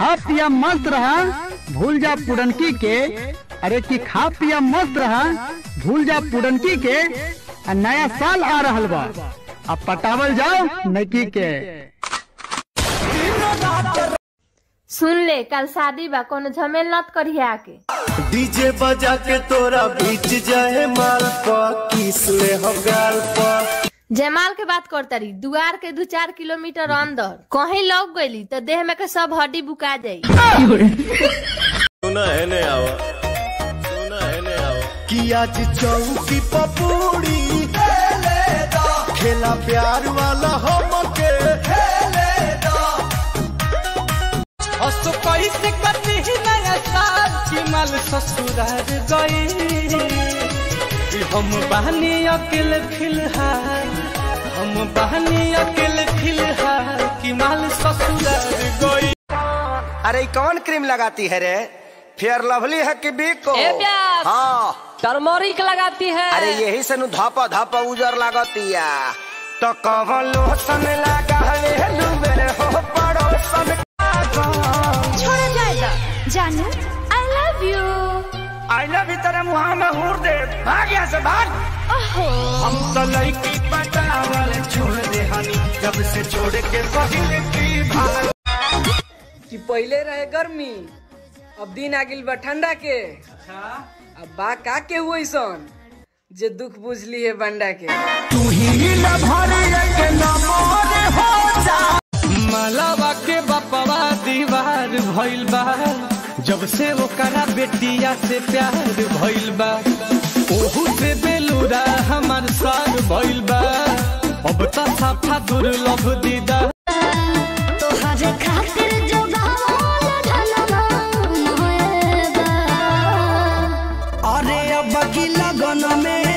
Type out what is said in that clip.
खा पिया मस्त रहा भूल जा पुरनकी के अरे कि खा पिया मस्त रहा भूल जा पुरनकी के आ नया साल आ रहल बा अब पटावल जाओ नकी के सुन ले कल शादी बा कोनो झमेल नत करिया के डीजे बजा के तोरा बीच जाए माल पर किस ले हो गाल पर जयमाल के बात कर तारी दुआर के दू चार किलोमीटर अंदर कहीं लग गईली तो देह में के सब हड्डी बुका जाई सुना है ने आवा सुना है ने आवा कि आज चौकी पपूड़ी खेला प्यार वाला हमके असो कैसे कटी नया साल चिमल ससुरार गई हम बहनी अकेले फिलहाल हम बहनी अकेले फिलहाल कि माल ससुरार गई अरे कौन क्रीम लगाती है रे फेयर लवली है कि बिको ए प्यास। हाँ टर्मोरिक लगाती है अरे यही से नु धापा धापा उजर लागतिया तो कहो लोसन लगा है लुबेरे हो पड़ोसन छोड़ जाएगा जानू I love you I love you तेरे मुंह में हूर दे भाग यहाँ से भाग हम तो लड़की पटावल छोड़ दे हनी जब से छोड़ के पहले की भाग कि पहले रहे गर्मी अब दिन आ गिल बा ठंडा के अब बा का के हुई सन जे दुख बुझली है बंडा के मलावा के बपवा दीवार भइल बा जब से ओकरा बेटिया से प्यार भइल बा ओहू से बेलूरा हमार सार भइल बा अब त साफा दुर्लभ दीदा तोहरे खातिर जो गावल ढलवा मोएबा अरे अब की लगन में